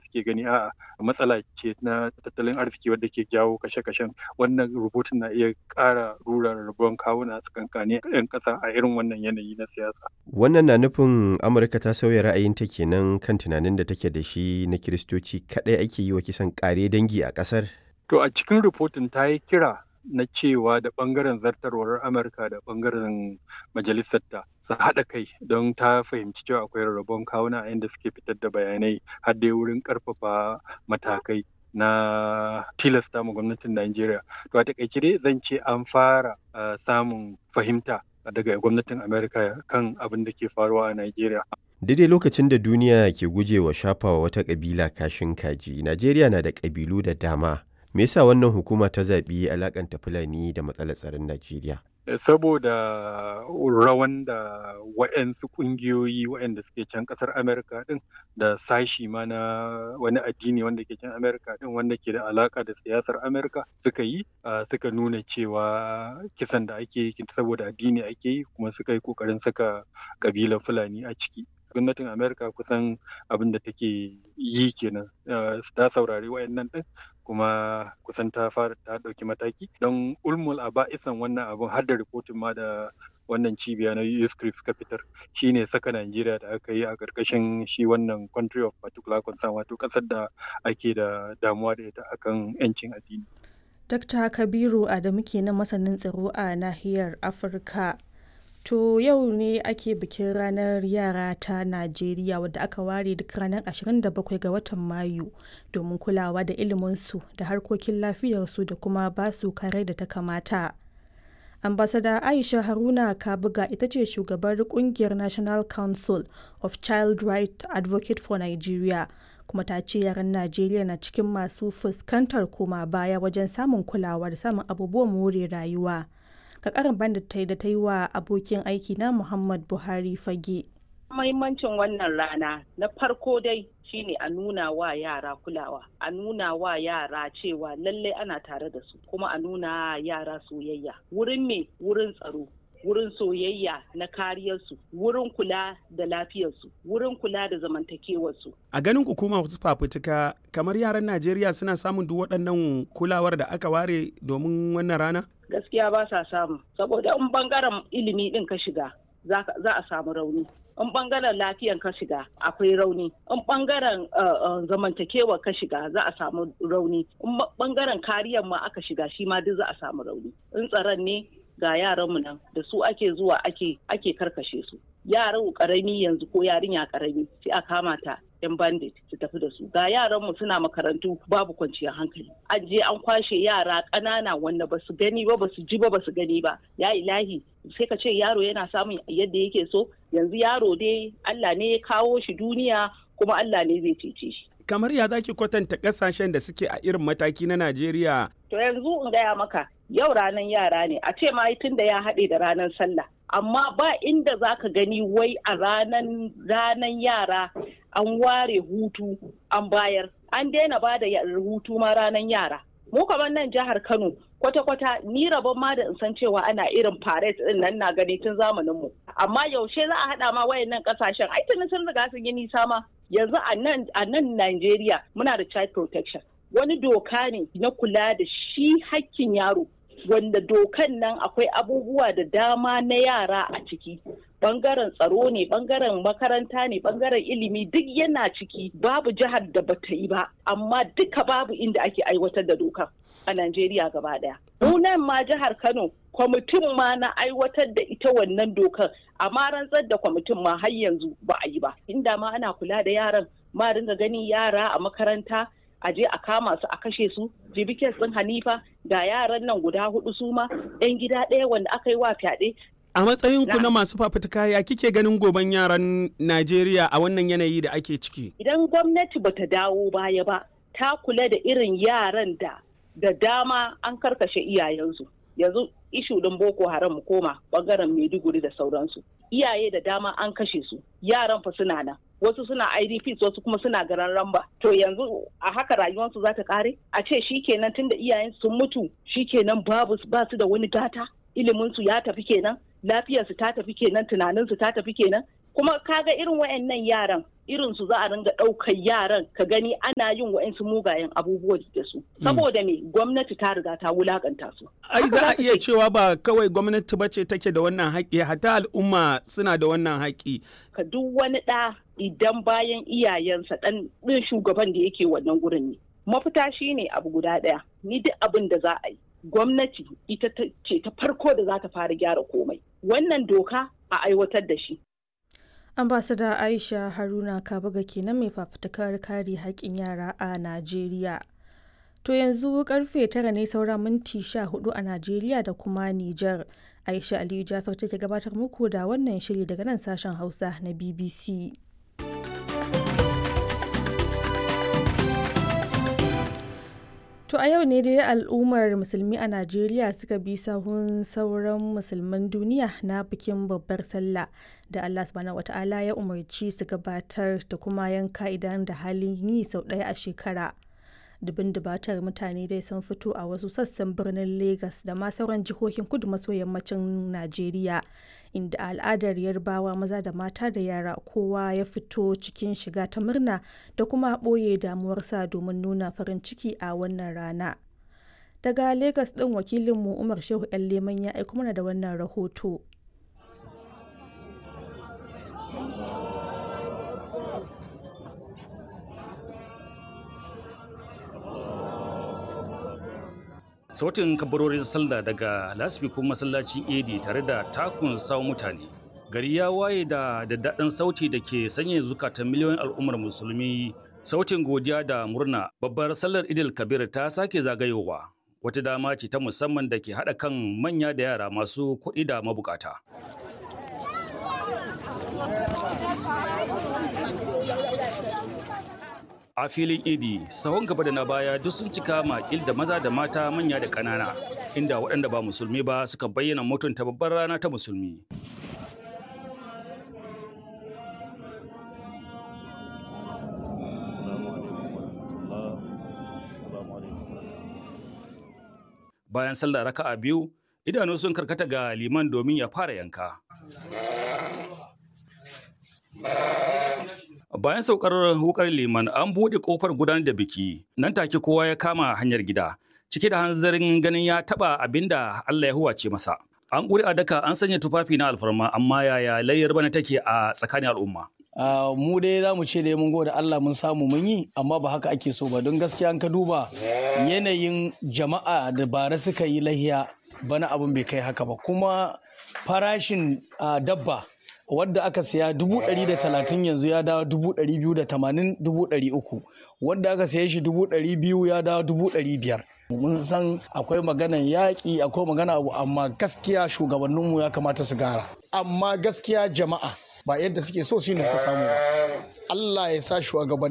suke gani a'a matsala ce na tattalin arziki wadda ke jawo kashe-kashen wannan rubutun na iya ƙara rura rabon kawuna tsakankanin 'yan ƙasa a irin wannan yanayi na siyasa. Wannan na nufin Amurka ta sauya ra'ayinta kenan kan tunanin da take da shi na Kiristoci kaɗai ake yi wa kisan ƙare dangi a ƙasar? To a cikin rubutun ta yi kira na cewa da ɓangaren zartarwar Amurka da ɓangaren majalisarta su haɗa kai don ta fahimci cewa akwai rarrabon kawuna a inda suke fitar da bayanai har dai wurin ƙarfafa matakai na tilasta ma gwamnatin Najeriya. To a taƙaice dai zan ce an fara samun fahimta daga gwamnatin Amerika kan abin da ke faruwa a Najeriya. Daidai lokacin da duniya ke gujewa shafawa wata ƙabila kashin kaji, Najeriya na da ƙabilu da dama. Me yasa wannan hukuma ta zaɓi alakanta Fulani da matsalar tsaron Najeriya? Saboda rawan da waɗansu ƙungiyoyi waɗanda suke can ƙasar Amerika ɗin da sashi ma na wani addini wanda ke can Amerika ɗin wanda ke da alaƙa da siyasar Amerika suka yi suka nuna cewa kisan da ake yi saboda addini ake yi kuma suka yi ƙoƙarin saka ƙabilar Fulani a ciki. gwamnatin amerika kusan abin da take yi kenan ta saurari wayannan din kuma kusan ta fara ta ɗauki mataki don ulmul a ba'isan wannan abin har da rikotin ma da wannan cibiya na USCRIP suka fitar shine saka Najeriya da aka yi a ƙarƙashin shi wannan country of particular concern wato ƙasar da ake da damuwa da ita akan 'yancin addini. Dr. Kabiru Adamu kenan masanin tsaro a nahiyar Afirka. To yau ne ake bikin ranar yara ta Najeriya wadda aka ware duk ranar 27 ga watan Mayu domin kulawa da iliminsu da harkokin lafiyarsu da kuma basu kare da ta kamata. Ambasada Aisha Haruna Kabuga ita ce shugabar kungiyar National Council of Child Right Advocate for Nigeria kuma ta ce yaran Najeriya na cikin masu fuskantar koma baya wajen samun kulawa da samun abubuwan more rayuwa. ga karin bandita da ta yi wa abokin aiki na Muhammad Buhari fage. Mahimmancin wannan rana na farko dai shine a nuna wa yara kulawa, a nuna wa yara cewa lallai ana tare da su, kuma a nuna yara soyayya. Wurin me wurin tsaro, wurin soyayya na kariyarsu, wurin kula da lafiyarsu, wurin kula da zamantakewarsu. A ganin hukuma wasu fafutuka kamar yaran Najeriya suna samun duk waɗannan kulawar da aka ware domin wannan rana? Gaskiya ba sa samu, saboda in bangaren ilimi ɗin ka shiga za a samu rauni. in bangaren lafiyan ka shiga akwai rauni in bangaren zamantakewa ka shiga za a samu rauni in bangaren kariyar ma aka shiga shi ma duk za a samu rauni in tsaron ne ga yaranmu nan da su ake zuwa ake ake karkashe su yaran karami yanzu ko yarinya karami sai a kama ta yan bandit su tafi da su ga yaranmu suna makarantu babu kwanciyar hankali an je an kwashe yara ƙanana wanda basu gani ba basu ji ba basu gani ba ya ilahi sai ka ce yaro yana samun yadda yake so yanzu yaro dai Allah ne ya kawo shi duniya kuma Allah ne zai cece shi kamar ya zaki kwatanta kasashen da suke a irin mataki na Najeriya to yanzu in gaya maka yau ranar yara ne a ce ma tun da ya haɗe da ranar sallah amma ba inda za ka gani wai a ranan ranan yara an ware hutu an bayar an daina ba da hutu ma ranan yara mu kamar nan jihar kano kwata-kwata ni rabon ma da in san cewa ana irin parade din nan na gani tun zamanin mu amma yaushe za a haɗa ma wayannan kasashen ai tuni sun riga sun yi nisa ma yanzu a nan a nan Najeriya muna da child protection wani doka ne na kula da shi hakkin yaro wanda dokan nan akwai abubuwa da dama na yara a ciki bangaren tsaro ne bangaren makaranta ne bangaren ilimi duk yana ciki babu jihar da bata yi ba amma duka babu inda ake aiwatar da dokan a Najeriya gaba daya. nan ma jihar Kano kwamitin ma na aiwatar da ita wannan dokar amma rantsar da kwamitin ma har yanzu ba a yi ba inda ma ana kula da yaran ma dinga gani yara a makaranta a je a kama su a kashe su jibikin sun hanifa ga yaran nan guda hudu su ma yan gida ɗaya wanda aka yi wa fyaɗe a matsayin ku na masu fafutuka ya kike ganin goben yaran Najeriya a wannan yanayi da ake ciki idan gwamnati bata dawo baya ba ta kula da irin yaran da da dama an karkashe iyayensu yanzu ishu ɗin boko haram mu koma bangaren maiduguri da sauransu iyaye da dama an kashe su yaran fa suna nan wasu suna idps wasu kuma suna garan ramba to yanzu a haka rayuwarsu za ta kare a ce shikenan tunda iyayen sun mutu shikenan babu ba su da wani gata iliminsu ya tafi kenan lafiyarsu ta tafi kenan tunaninsu ta tafi kenan kuma kaga irin wayannan yaran irin su za a ringa ɗaukar yaran ka gani ana yin wa'insu mugayen abubuwa da su saboda me gwamnati ta riga ta wulakanta su ai za a iya cewa ba kawai gwamnati ba ce take da wannan haƙƙi hatta al'umma suna da wannan haƙƙi ka duk wani ɗa idan bayan iyayensa ɗan ɗin shugaban da yake wannan gurin ne mafita shine abu guda ɗaya ni duk abin da za a yi gwamnati ita ce ta farko da za ta fara gyara komai wannan doka a aiwatar da shi ambasada aisha haruna kabaga kenan mai fafutukar kare haƙƙin yara a najeriya to yanzu karfe tara ne saura minti sha hudu a najeriya da kuma nijar aisha aliyu jafar take gabatar muku da wannan shiri daga nan sashen hausa na bbc To a yau ne dai al'ummar musulmi a Najeriya suka bi sahun sauran musulman duniya na bikin babbar sallah da Allah subhanahu wata'ala ya umarci su gabatar da kuma yanka idan da halin yi sau ɗaya a shekara. Dubin dubatar mutane dai sun fito a wasu sassan birnin Legas da ma sauran jihohin kudu maso yammacin Najeriya inda al'adar yarbawa maza da mata da yara kowa ya fito cikin shiga ta murna da kuma ɓoye damuwarsa domin nuna farin ciki a wannan rana. Daga Legas ɗin wakilinmu Umar Shehu 'yan Leman ya aiko mana da wannan rahoto. sautin kabarorin sallah daga lasfikun masallacin edi tare da takun sawo mutane gari ya waye da daddaɗin sauti da ke sanya zukatan miliyoyin al'ummar musulmi sautin godiya da murna babbar sallar idil kabir ta sake zagayowa wata dama ce ta musamman da ke haɗa kan manya da yara masu kuɗi da mabukata a filin idi sahun gaba da na baya duk sun cika makil da maza da mata manya da ƙanana inda waɗanda ba musulmi ba suka bayyana mutunta babbar rana ta musulmi bayan sallah raka'a biyu idanu sun karkata ga liman domin ya fara yanka Bayan saukar wukar liman an buɗe ƙofar gudanar da biki, nan take kowa ya kama hanyar gida, cike da hanzarin ganin ya taɓa abin da Allah ya huwace masa. An ƙuri a daka an sanya tufafi na alfarma amma yaya layyar bana take a tsakanin al'umma. Uh, mu dai za mu ce dai mun gode Allah mun samu mun yi amma ba haka ake so ba don gaskiya an ka duba yanayin jama'a da bara suka yi lahiya bana abin bai kai haka ba kuma farashin uh, dabba wadda aka siya dubu ɗari da talatin yanzu ya dawo dubu ɗari biyu da tamanin dubu ɗari uku wadda aka siya shi dubu ɗari biyu ya dawo dubu ɗari biyar mun san akwai maganan yaƙi akwai magana abu amma gaskiya shugabanninmu ya kamata su gara amma gaskiya jama'a ba yadda suke so shine suka samu ba Allah ya sa shugabanni